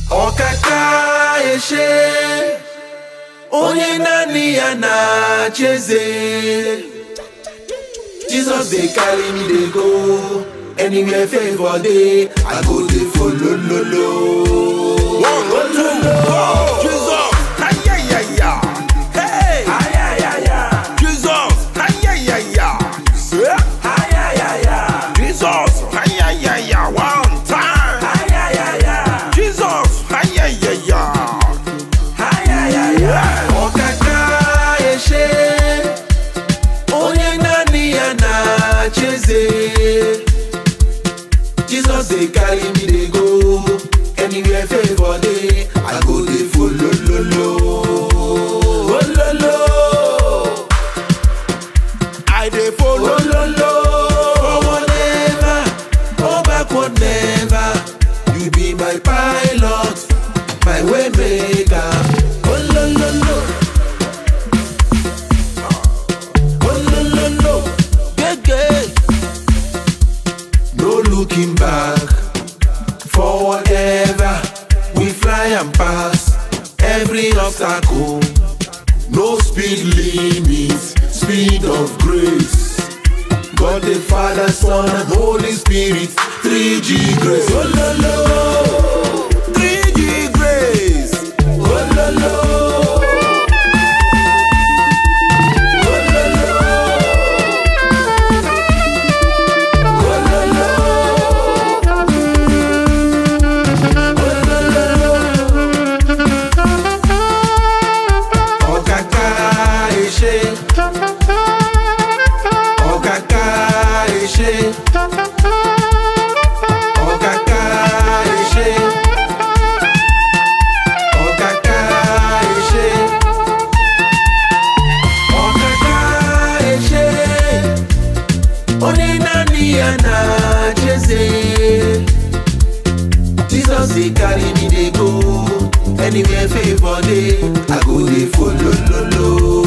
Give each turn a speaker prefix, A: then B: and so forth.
A: ọkaka eshe onye naanị ya na-achị eze Jesus dey carry me dey go anywhere favour dey I go dey follow lolo.
B: One, two, go! Jesus! Ayayaya! Hey! Jesus! Ayayaya! Eh? Jesus! Ayayaya! One time! Jesus! Ayayaya!
A: ọkaka eshe onye naanị ya na-achị eze Jesus dey carry me dey go anywhere favour dey I go dey follow lolo. Ololo.
B: I dey follow.
A: Ololo. Forward never, go backward never. You be my pilot, my way maker. Olololo. Olololo.
B: Gege.
A: No looking back, forward ever. We fly and pass every obstacle. No speed limit, speed of grace. God the Father, Son, and Holy Spirit, 3G grace. Oh, lo, lo.
B: 3G grace.
A: Oh, lo, lo. Oh, lo, lo. Oh, lo, lo. Oh, lo, lo. Ọ̀kàkà ìṣe. Ọ̀kàkà ìṣe. Ọ̀kàkà ìṣe. Ọ̀kàkà ìṣe. Ọ̀kàkà ìṣe. Onye naanị ya na-achị eze. Jesus dey carry me dey go anywhere favour dey I go dey follow lolo.